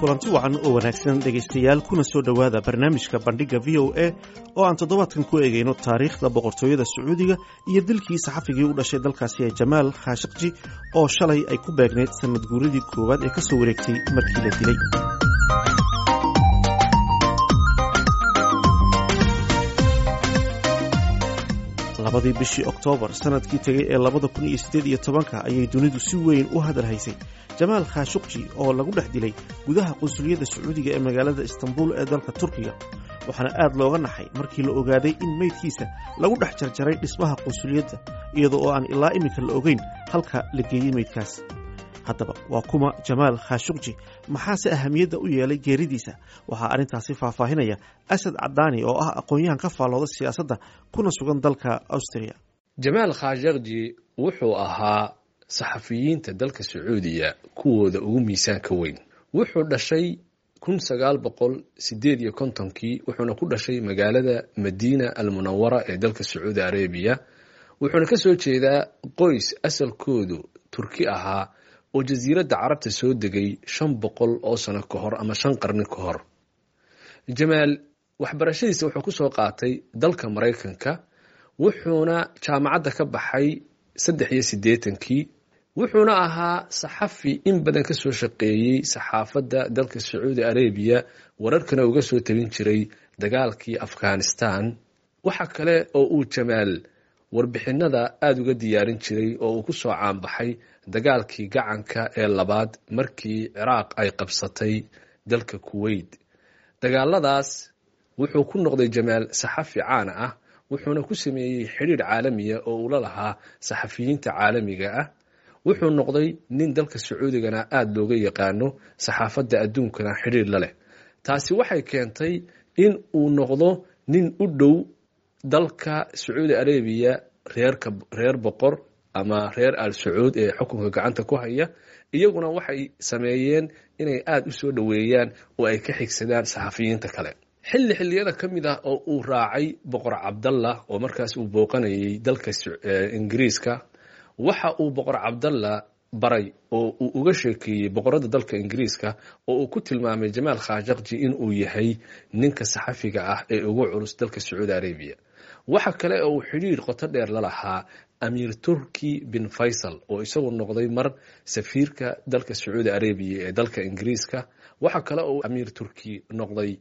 kulanti wacan oo wanaagsan dhegaystayaal kuna soo dhowaada barnaamijka bandhigga v o a oo aan toddobaadkan ku eegayno taariikhda boqortooyada sacuudiga iyo dilkii saxafigii u dhashay dalkaasi ee jamaal khashakji oo shalay ay ku beegnayd sanad guuradii koowaad ee ka soo wareegtay markii la dilay labadii bishii oktoobar sanadkii tegey ee labada kun iyo siddeed iyo tobanka ayay dunidu si weyn u hadal haysay jamaal khashukji oo lagu dhex dilay gudaha qunsuliyadda sacuudiga ee magaalada istanbul ee dalka turkiga waxaana aad looga naxay markii la ogaaday in meydkiisa lagu dhex jarjaray dhismaha qunsuliyadda iyadoo oo aan ilaa iminka la ogeyn halka la geeyey meydkaas haddaba waa kuma jamaal khashukji maxaase ahamiyadda u yeelay geeridiisa waxaa arrintaasi faahfaahinaya asad cadaani oo ah aqoon-yahan ka faallooda siyaasadda kuna sugan dalka austria jamaal khashakji wuxuu ahaa saxafiyiinta dalka sacuudiya kuwooda ugu miisaanka weyn wuxuu dhashay kun sagaal boqol sideed iyo kontonkii wuxuuna ku dhashay magaalada madiina almunawara ee dalka sacuudi arabiya wuxuuna ka soo jeedaa qoys asalkoodu turki ahaa oo jasiiradda carabta soo degay shan boqol oo sano ka hor ama shan qarni ka hor jamaal waxbarashadiisa wuxuu kusoo qaatay dalka maraykanka wuxuuna jaamacadda ka baxay saddex iyo siddeetankii wuxuuna ahaa saxafi in badan ka soo shaqeeyey saxaafadda dalka sacuudi arabiya wararkana uga soo tabin jiray dagaalkii afghanistan waxa kale oo uu jamaal warbixinada aada uga diyaarin jiray oo uu ku soo caanbaxay dagaalkii gacanka ee labaad markii ciraaq ay qabsatay dalka kuweyt dagaaladaas wuxuu ku noqday jamaal saxafi caana ah wuxuuna ku sameeyey xidhiir caalamiya oo uu la lahaa saxafiyiinta caalamiga ah wuxuu noqday nin dalka sacuudigana aada looga yaqaano saxaafadda adduunkana xidhiir la leh taasi waxay keentay in uu noqdo nin u dhow dalka sacuudi arabiya reerka reer boqor ama reer al sacuud ee xukunka gacanta ku haya iyaguna waxay sameeyeen inay aada u soo dhoweeyaan oo ay ka xigsadaan saxafiyiinta kale xilli xilliyada ka mid ah oo uu raacay boqor cabdallah oo markaas uu booqanayay dalka ingiriiska waxa uu boqor cabdallah baray oo uu uga sheekeeyey boqorada dalka ingiriiska oo uu ku tilmaamay jamaal khashakji in uu yahay ninka saxafiga ah ee ugu culus dalka sacuudi arabiya waxa kale oo uu xidhiir qoto dheer la lahaa amiir turki bin faysal oo isagu noqday mar safiirka dalka sacuudi arabiya ee dalka ingiriiska waxa kale oo amiir turki noqday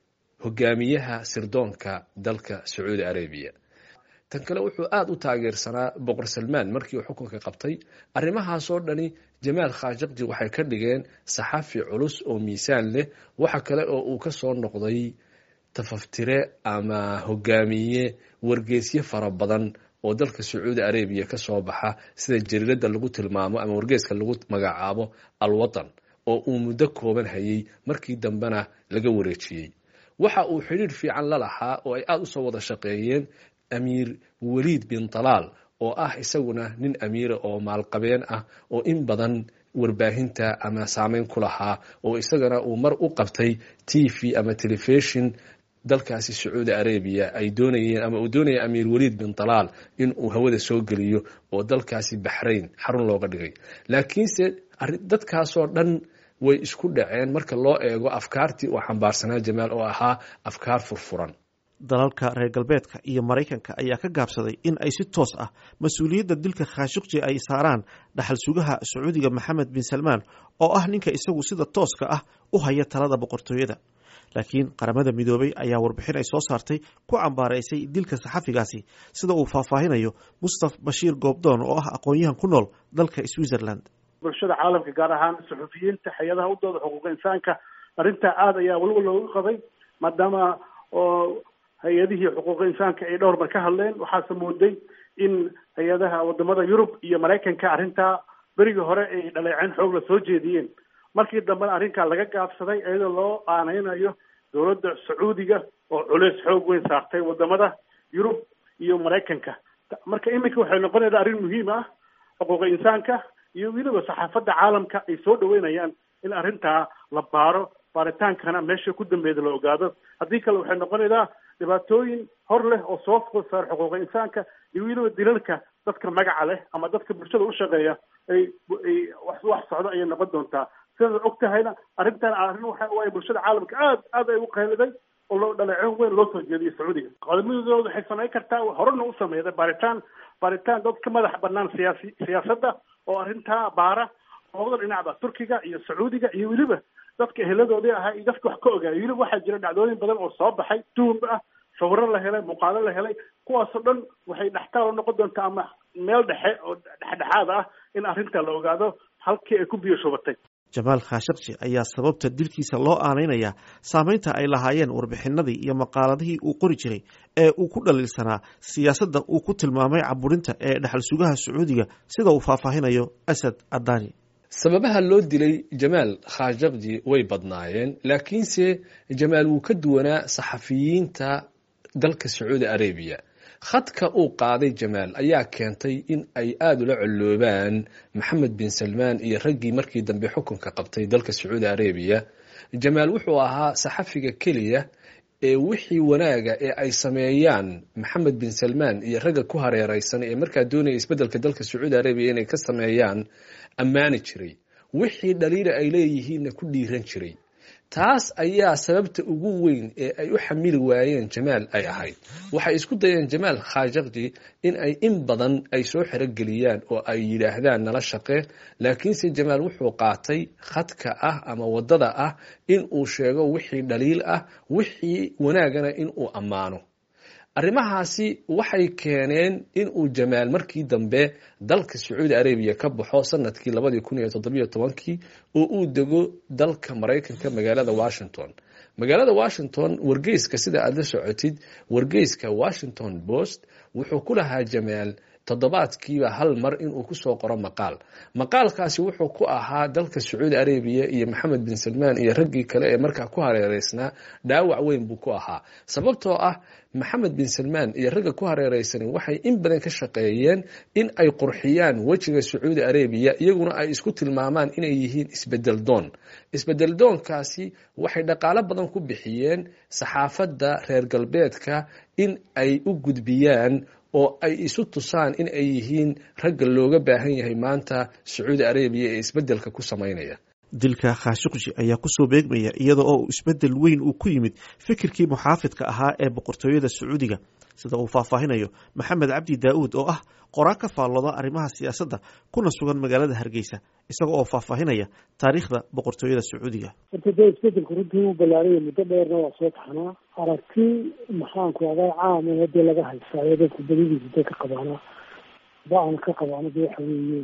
hogaamiyaha sirdoonka dalka sacuudi arabiya tan kale wuxuu aada u taageersanaa boqor salmaan markii uu xukunka qabtay arrimahaasoo dhani jamaal khashakji waxay ka dhigeen saxafi culus oo miisaan leh waxa kale oo uu ka soo noqday tafaftire ama hogaamiye wargeesyo fara badan oo dalka sacuudi arabiya ka soo baxa sida jariiradda lagu tilmaamo ama wargeeska lagu magacaabo alwatan oo uu muddo kooban hayay markii dambena laga wareejiyey waxa uu xidhiir fiican la lahaa oo ay aada usoo wada shaqeeyeen amiir waliid bin talaal oo ah isaguna nin amiira oo maalqabeen ah oo in badan warbaahinta ama saameyn ku lahaa oo isagana uu mar u qabtay t v ama telefishon dalkaasi sacuudi arabiya ay doonayeen ama uu doonaya amiir waliid bin talaal in uu hawada soo geliyo oo dalkaasi baxrayn xarun looga dhigay laakiinse dadkaasoo dhan way isku dhaceen marka loo eego afkaartii uu xambaarsanaa jamaal oo ahaa afkaar furfuran dalalka reer galbeedka iyo maraykanka ayaa ka gaabsaday in ay si toos ah mas-uuliyadda dilka khashukji ay saaraan dhaxal sugaha sacuudiga maxamed bin salmaan oo ah ninka isagu sida tooska ah u haya talada boqortooyada laakiin qaramada midoobay ayaa warbixin ay soo saartay ku cambaaraysay dilka saxafigaasi sida uu faahfaahinayo mustaf bashiir goobdoon oo ah aqoon-yahan ku nool dalka switzerland bulshada caalamka gaar ahaan saxufiyiinta hay-adaha u dooda xuquuqa insaanka arrintaa aada ayaa weliba looga qabay maadaama oo hay-adihii xuquuqa insaanka ay dhowr mar ka hadleen waxaase mooday in hay-adaha wadamada yurub iyo maraykanka arrintaa berigii hore ay dhaleeceen xoog la soo jeediyeen markii dambena arrinkaa laga gaabsaday iyadoo loo aaneynayo dowladda sacuudiga oo culeys xoog weyn saartay wadamada yurub iyo maraykanka marka iminka waxay noqonaysaa arrin muhiim ah xuquuqa insaanka iyo weliba saxaafadda caalamka ay soo dhaweynayaan in arrintaa la baaro baaritaankana meesha ku dambeeda la ogaado haddii kale waxay noqonaysaa dhibaatooyin hor leh oo soo food saar xuquuqa insaanka iyo weliba dilalka dadka magaca leh ama dadka bulshada u shaqeeya ay ay wax wax socdo ayay noqon doontaa sidaad og tahayna arrintan arrin waxa waaye bulshada caalamka aad aad ay u qayliday oo loo dhaleecin weyn loo soo jeediyay sacuudiga qodobadooda waxay samayn kartaa horena u sameeyday baaritaan baaritaan dad ka madax banaan siyaasi siyaasadda oo arrintaa baara labada dhinacba turkiga iyo sacuudiga iyo weliba dadka eheladoodii ahaa iyo dadka wax ka ogaayay weliba waxaa jira dhacdooyin badan oo soo baxay tuhum ah sawiro la helay muuqaalo la helay kuwaasoo dhan waxay dhextaal noqon doontaa ama meel dhexe oo dhexdhexaad ah in arrinta la ogaado halkii ay ku biyo shubatay jamaal khashakji ayaa sababta dilkiisa loo aanaynayaa saameynta ay lahaayeen warbixinadii iyo maqaaladihii uu qori jiray ee uu ku dhaliilsanaa siyaasadda uu ku tilmaamay caburinta ee dhexal sugaha sacuudiga sida uu faahfaahinayo asad adani sababaha loo dilay jamaal khashakji way badnaayeen laakiinse jamaal wuu ka duwanaa saxafiyiinta dalka sacuudi arabiya khadka uu qaaday jamaal ayaa keentay in ay aada ula colloobaan maxamed bin salmaan iyo raggii markii dambe xukunka qabtay dalka sacuudi arabiya jamaal wuxuu ahaa saxafiga keliya ee wixii wanaaga ee ay sameeyaan maxamed bin salmaan iyo ragga ku hareereysan ee markaa doonaya isbeddelka dalka sacuudi arabiya inay ka sameeyaan ammaani jiray wixii dhaliila ay leeyihiinna ku dhiiran jiray taas ayaa sababta ugu weyn ee ay u xamili waayeen jamaal ay ahayd waxay isku dayeen jamaal khashakji in ay in badan ay soo xerogeliyaan oo ay yidhaahdaan nala shaqe laakiinse jamaal wuxuu qaatay khadka ah ama waddada ah in uu sheego wixii dhaliil ah wixii wanaagana in uu ammaano arrimahaasi waxay keeneen in uu jamaal markii dambe dalka sacuudi arabiya ka baxo sanadkii labadii kun iyo toddobiyo tobankii oo uu dego dalka maraykanka magaalada washington magaalada washington wargeyska sida aada la socotid wargeyska washington post wuxuu ku lahaa jamaal toddobaadkiiba hal mar inuu kusoo qoro maqaal maqaalkaasi wuxuu ku ahaa dalka sacuudi arabiya iyo maxamed bin salmaan iyo raggii kale ee markaa ku hareereysnaa dhaawac weyn buu ku ahaa sababtoo ah maxamed bin salmaan iyo ragga ku hareereysani waxay in badan ka shaqeeyeen in ay qurxiyaan wejiga sacuudi arabiya iyaguna ay isku tilmaamaan inay yihiin isbedel doon isbedel doonkaasi waxay dhaqaalo badan ku bixiyeen saxaafadda reer galbeedka in ay u gudbiyaan oo ay isu tusaan in ay yihiin ragga looga baahan yahay maanta sacuudi arabiya ee isbeddelka ku samaynaya dilka khashukji ayaa kusoo beegmaya iyada oo isbeddel weyn uu ku yimid fikirkii muxaafidka ahaa ee boqortooyada sacuudiga sida uu faahfaahinayo maxamed cabdi daa'uud oo ah qoraa ka faallooda arrimaha siyaasadda kuna sugan magaalada hargeysa isaga oo faahfaahinaya taariikhda boqortooyada sacuudiga horta dee isbedelku runtii u ballaaraya muddo dheerna waa soo taxnaa aragti maxaanku adaa caama hadee laga haysaayo dadku badidiisa dee ka qabaana ba-an ka qabaana de waxa weeye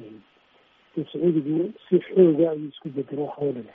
sacuudigu si xooga ayuu isku bedelo waxoo dhale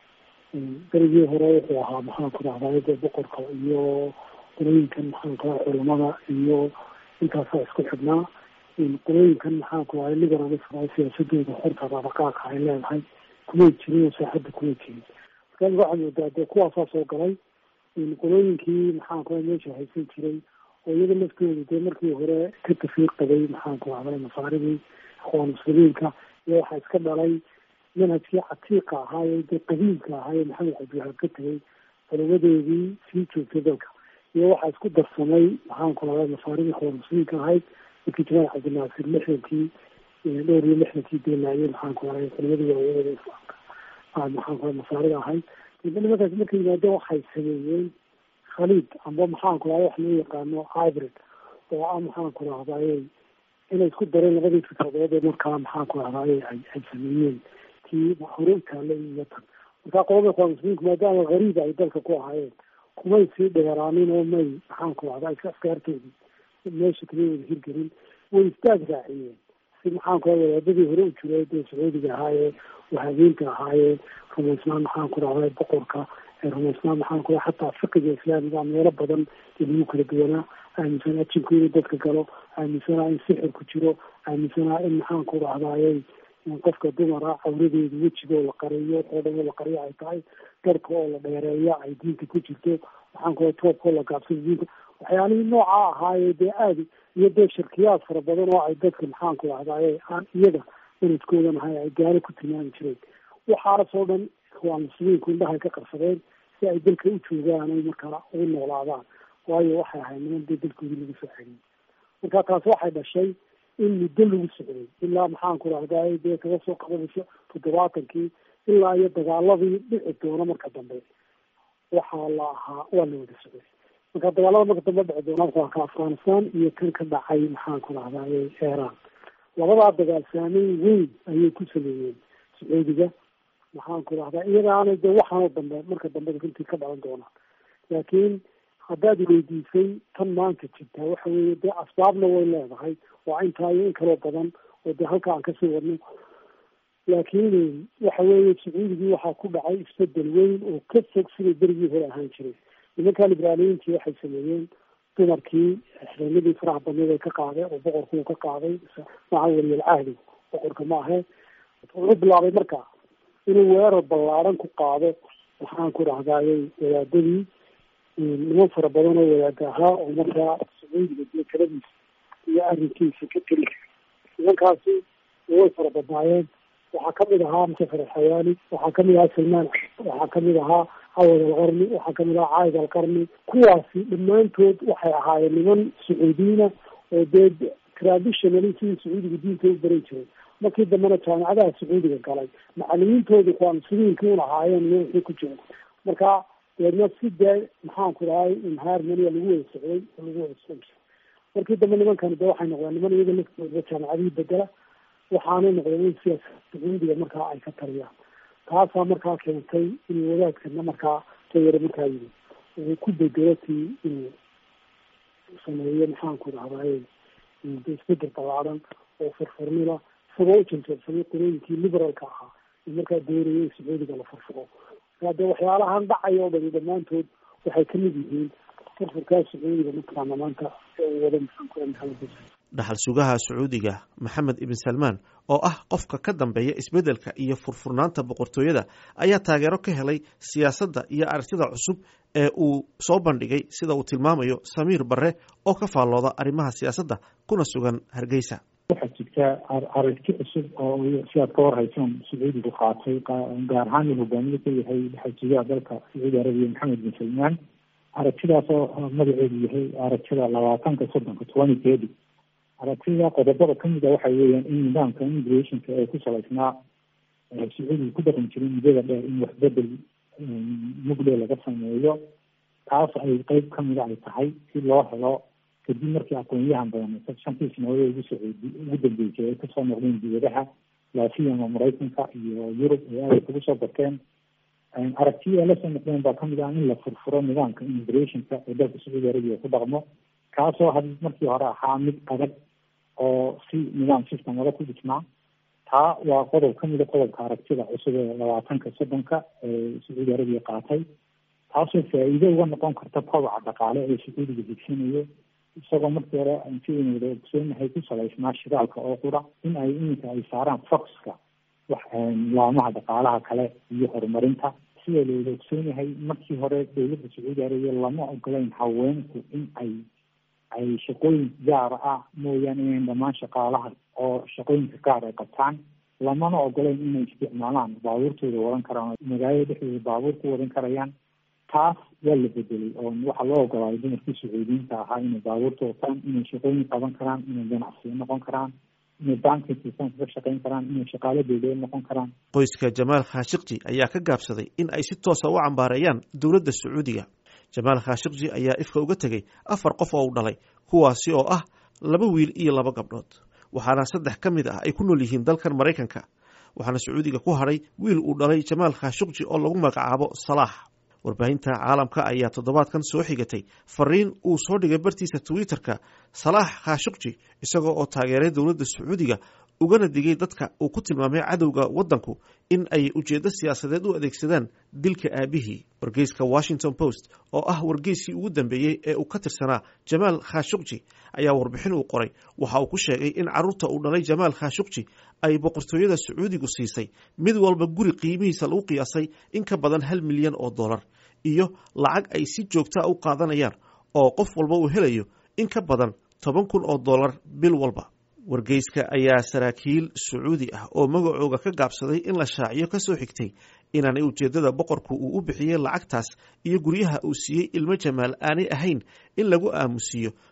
berigii hore wuxuu ahaa maxaanku dhahdaa dee boqorka iyo qolooyinkan maxaanku daa culamada iyo intaasaa isku xidhnaa qolooyinkan maxaanku ahay liberalism siyaasadooda xorta dhaqaaqa ay leedahay kumay jirin oo saaxadda kumay jirin marka waxaad moodaa dee kuwaasaa soo galay qolooyinkii maxaanku ahay meesha haysan jiray oo iyaga laftooda dee markii hore ka tafiiq qabay maxaanku ahday masaaridii aqwaan muslimiinka iyo waxaa iska dhalay manhajkii catiiqa ahaaye dee qadiimka ahaaye maxamed cabdiwahaab ka tegay culamadeedii sii joogtay dalka iyo waxaa isku darsamay maxaanku ahday masaaridii aqwaan muslimiinka ahayd markii jamaal cabdinaasir lixdankii dhowr iyo lixdankii deelaayay maxaanku ahay culimadii waaweynada islaamka maxaanku ahay masaarida ahayd nimankaas markay yimaadeen waxay sameeyeen khaliid amba maxaanku ahay wax loo yaqaano hybrid oo ah maxaanku rahdaye inay isku dareen labadii fikradood ee markaa maxaanku rahdaye ay ay sameeyeen tii hore u taalla iyo tan markaa qolada ikhwaan muslimiinku maadaama gariib ay dalka ku ahaayeen kumay sii dheeraanin oo may maxaanku rahdaa askaartoodii meesha kama wada hirgelin way istaag raaciyeen si maxaanku ahay wadaadadii hore u jiray dee sacuudiga ahaayee wahabeynta ahaayee rumaysnaan maxaanku rahday boqorka rumaysnaan maxaanku raha xataa fiqiga islaamiga meelo badan ee lagu kala duwanaa aaminsanaa jinku inuu dadka galo aaminsanaa in sixir ku jiro aaminsanaa in maxaanku rahdayey qofka dumara cawradeedu wejigoo la qariyo oo dhan oo la qariyo ay tahay garhka oo la dheereeya ay diinta ku jirto maxaanku raha toobkoo la gaabsado diinta waxyaalihii noocaa ahaayee dee aada iyo dee shirkiyaad fara badan oo ay dadka maxaanku rahdaye aan iyaga sanadkoodan ahay ay gaalo ku tilmaami jireen waxaasoo dhan waa muslimiinku indhahay ka qarsadeen si ay dalka u joogaan ay markaa ugu noolaadaan waayo waxay ahayd niman dee dalkoodii laga soo celiyey marka taas waxay dhashay in muddo lagu socday ilaa maxaan ku rahday dee kaga soo qabanayso toddobaatankii ilaa iyo dagaaladii dhici doona marka dambe waxaa la ahaa waa la wada socday marka dagaalada marka dambe dhici doona waa ka afghanistan iyo kan ka dhacay maxaan ku rahday iran labadaa dagaal saameyn weyn ayay ku sameeyeen sacuudiga maxaan ku rahdaa iyagaana de waxaanoo dambe marka dambe runtii ka dhalan doonaa laakiin haddaad weydiisay tan maanta jirtaa waxa weeye dee asbaabna way leedahay waa intaa iyo in kaloo badan oo dee halka aan kasii wadno laakiin waxa weeye sacuudigii waxaa ku dhacay isbedel weyn oo ka fog siday berigii hore ahaan jiray nimankan ibraaniyiintii waxay sameeyeen dumarkii xireenadii faraha badneed ay ka qaaday oo boqorkuu ka qaaday maca weliyal cahdi boqorka ma ahe wuxuu bilaabay marka inuu weerar ballaaran ku qaado waxaan ku dhahdaayay wadaadadii niman fara badan oo wadaada ahaa oo markaa sacuudiga dee taladiisa iyo arrinkiisa ka teli nimankaasi way fara badnaayeen waxaa kamid ahaa musafar alxayaani waxaa kamid ahaa salmaan waxaa kamid ahaa cawad alqarni waxaa kamid ahaa caayid alqarni kuwaasi dhammaantood waxay ahaayeen niman sacuudiyiina oo dee traditionally sidii sacuudiga diinta u baran jiray markii dambena jaamicadaha sacuudiga galay macalimiintooda kuwaan sidiinkii un ahaayeen iyo wixii ku jira marka deedna si dee maxaan ku dhahay inhaarmania lagu wada socday oo lagu wada socon jiray markii dambe nimankani de waxay noqdeen niman iyaga laftooda jaamicadihii bedela waxaanay noqdeen in siyaasa sacuudiga markaa ay ka taliyaan taasaa markaa keentay inuu wadaadkana markaa tayare markaa yimi uu ku bedelo tii inuu sameeyo maxaan ku dhahdaye isbedel ballaadan oo furfurnida isagoo u janjeersamay qolooyinkii liberalka ahaa ee markaa doonaya in sacuudiga la furfuro markaa dee waxyaalahan dhacaya oo dhani dhammaantood waxay kamid yihiin furfurkaa sacuudiga mataqaana maanta ee uu wada maxaan ku maxamed bas dhaxal sugaha sacuudiga maxamed ibn salmaan oo ah qofka ka dambeeya isbeddelka iyo furfurnaanta boqortooyada ayaa taageero ka helay siyaasadda iyo aragtida cusub ee uu soo bandhigay sida uu tilmaamayo samiir barre oo ka faallooda arrimaha siyaasadda kuna sugan hargeysa waxaa jirta aragti cusub oo si aad ka warhaysaan sacuudigu qaatay gaar ahaan uu hogaamiye ka yahay dhaxal sugaha dalka sacuudi arabiya maxamed bin salmaan aragtidaas oo magaceedu yahay aragtida labaatanka soddonka twenty thirty aragtida qodobada kamid a waxa weeyaan in nidaamka immigrationka ee ku salaysnaa sacuudiga ku dhaqan jiray muddada dheer in waxbedel mugle laga sameeyo taas ay qeyb kamida ay tahay si loo helo kadib markii aqoonyahan badan shantii sanadood ugu socod ugu dambeysay ay kasoo noqdeen dibadaha laafiyama maraykanka iyo yurub ay aada kugu soo barteen aragtiya ay lasoo noqdeen baa kamid ah in la furfuro nidaamka immigrationka ee dalka sacuudi arabiya ku dhaqmo kaasoo had markii hore ahaa mid adag oo si nidaam system wada ku dhisnaa taa waa qodob kamida qodobka aragtida cusub ee labaatanka soddonka ee sacuudi arabiya qaatay taasoo faa-iido uga noqon karta kobaca dhaqaale ee sacuudiga higsanayo isagoo markii hore sidaynu wada ogsoonahay ku salaysnaa shidaalka oo qura in ay iminka ay saaraan foxka wax laamaha dhaqaalaha kale iyo horumarinta sida la wada ogsoonahay markii hore dowladda sacuudi arabiya lama ogolayn haweenku in ay ay shaqooyin gaara ah mooyaane inayn dhammaan shaqaalaha oo shaqooyinka gaar ay qabtaan lamana ogoleyn inay isticmaalaan baabuurtooda wadan karaan magaalada dhexdooda baabuur ku wadan karayaan taas waa la bedelay oo waxaa loo ogolaaday dumarkii sacuudiyiinta ahaa inay baabuurta wataan inay shaqooyin qaban karaan inay ganacsiyo noqon karaan inay banki sistemka ka shaqeyn karaan inay shaqaalo dowladeed noqon karaan qoyska jamaal khashikji ayaa ka gaabsaday in ay si toosa u cambaareeyaan dowladda sacuudiga jamaal khashikji ayaa ifka uga tegey afar qof oo u dhalay kuwaasi oo ah laba wiil iyo laba gabdhood waxaana saddex ka mid ah ay ku nool yihiin dalkan maraykanka waxaana sacuudiga ku hadhay wiil uu dhalay jamaal khashikji oo lagu magacaabo salaax warbaahinta caalamka ayaa toddobaadkan soo xigatay fariin uu soo dhigay bartiisa twitter-ka salaax khashikji isagoo oo taageeray dowladda sacuudiga ugana digay dadka uu ku tilmaamay cadowga waddanku in ay ujeeddo siyaasadeed u adeegsadaan dilka aabihii wargeyska washington post oo ah wargeyskii ugu dambeeyey ee uu ka tirsanaa jamaal khashukji ayaa warbixin uu qoray waxa uu ku sheegay in carruurta uu dhalay jamaal khashukji ay boqortooyada sacuudigu siisay mid walba guri qiimihiisa lagu qiyaasay in ka badan hal milyan oo dollar iyo lacag ay si joogtaa u qaadanayaan oo qof walba uu helayo in ka badan toban kun oo dollar bil walba wargeyska ayaa saraakiil sacuudi ah oo magacooga ka gaabsaday in la shaaciyo ka soo xigtay inaanay ujeeddada boqorku uu u bixiyey lacagtaas iyo guryaha uu siiyey ilmo jamaal aanay ahayn in lagu aamusiiyo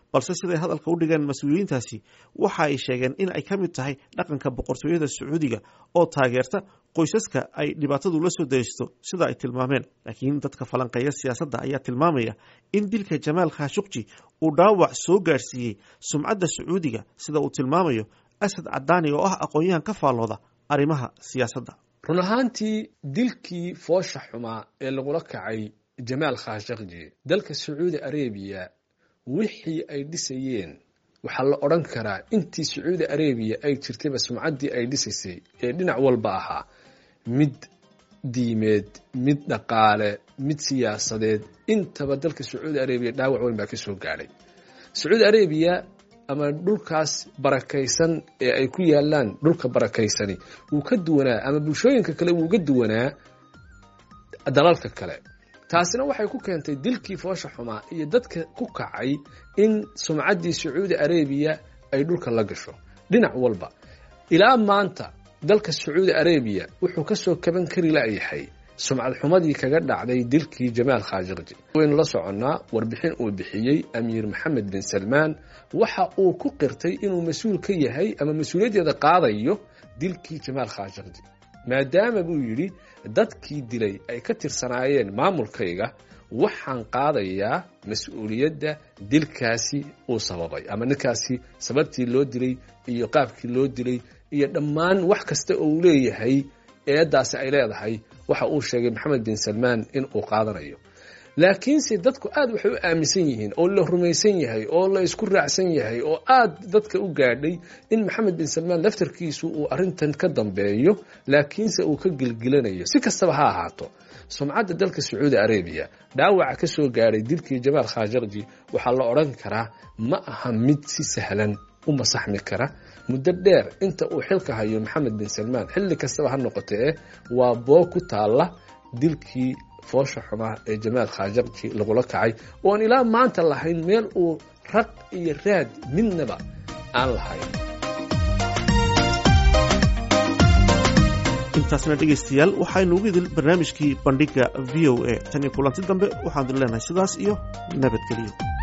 balse siday hadalka u dhigeen mas-uuliyiintaasi waxa ay sheegeen in ay ka mid tahay dhaqanka boqortooyada sacuudiga oo taageerta qoysaska ay dhibaatadu la soo daysto sida ay tilmaameen laakiin dadka falanqeeya siyaasadda ayaa tilmaamaya in dilka jamaal khashukji uu dhaawac soo gaarsiiyey sumcadda sacuudiga sida uu tilmaamayo asad cadaani oo ah aqoon-yahan ka faallooda arrimaha siyaasadda run ahaantii dilkii foosha xumaa ee lagula kacay jamaal khashakji dalka sacuudi arabiya wixii ay dhisayeen waxaa la odhan karaa intii sacuudi arabiya ay jirtayba sumcaddii ay dhisaysay ee dhinac walba ahaa mid diimeed mid dhaqaale mid siyaasadeed intaba dalka sacuudi arabiya dhaawac weyn baa ka soo gaadhay sacuudi arabiya ama dhulkaas barakaysan ee ay ku yaalaan dhulka barakaysani wuu ka duwanaa ama bulshooyinka kale wuu ga duwanaa dalalka kale taasina waxay ku keentay dilkii foosha xumaa iyo dadka ku kacay in sumcaddii sacuudi arabiya ay dhulka la gasho dhinac walba ilaa maanta dalka sacuudi arabiya wuxuu kasoo kaban kari layahay sumcad xumadii kaga dhacday dilkii jamaal khashakji waynu la soconnaa warbixin uu bixiyey amiir maxamed bin salmaan waxa uu ku qirtay inuu mas-uul ka yahay ama mas-uuliyaddeeda qaadayo dilkii jamaal khashakji maadaama buu yidhi dadkii dilay ay ka tirsanaayeen maamulkayga waxaan qaadayaa mas-uuliyadda dilkaasi uu sababay ama ninkaasi sababtii loo dilay iyo qaabkii loo dilay iyo dhammaan wax kasta oo uu leeyahay eeddaasi ay leedahay waxa uu sheegay maxamed bin salmaan in uu qaadanayo laakiinse dadku aad waxay u aaminsan yihiin oo la rumaysan yahay oo la isku raacsan yahay oo aad dadka u gaadhay in maxamed bin salmaan laftarkiisu uu arrintan ka dambeeyo laakiinse uu ka gelgelanayo si kastaba ha ahaato sumcadda dalka sacuudi arabiya dhaawaca ka soo gaadhay dilkii jamaal khashakji waxaa la odhan karaa ma aha mid si sahlan u masaxmi kara muddo dheer inta uu xilka hayo maxamed bin salmaan xilli kastaba ha noqotee waa boo ku taalla dilkii foosha xumaa ee jamaal khashakji lagula kacay oon ilaa maanta lahayn meel uu raq iyo raad midnaba aan lahayn intaasna dhegaystayaal waxaynu ugu idil barnaamijkii bandhigga v o a tan iyo kulanti dambe waxaanu leenahay sidaas iyo nabadgeliyo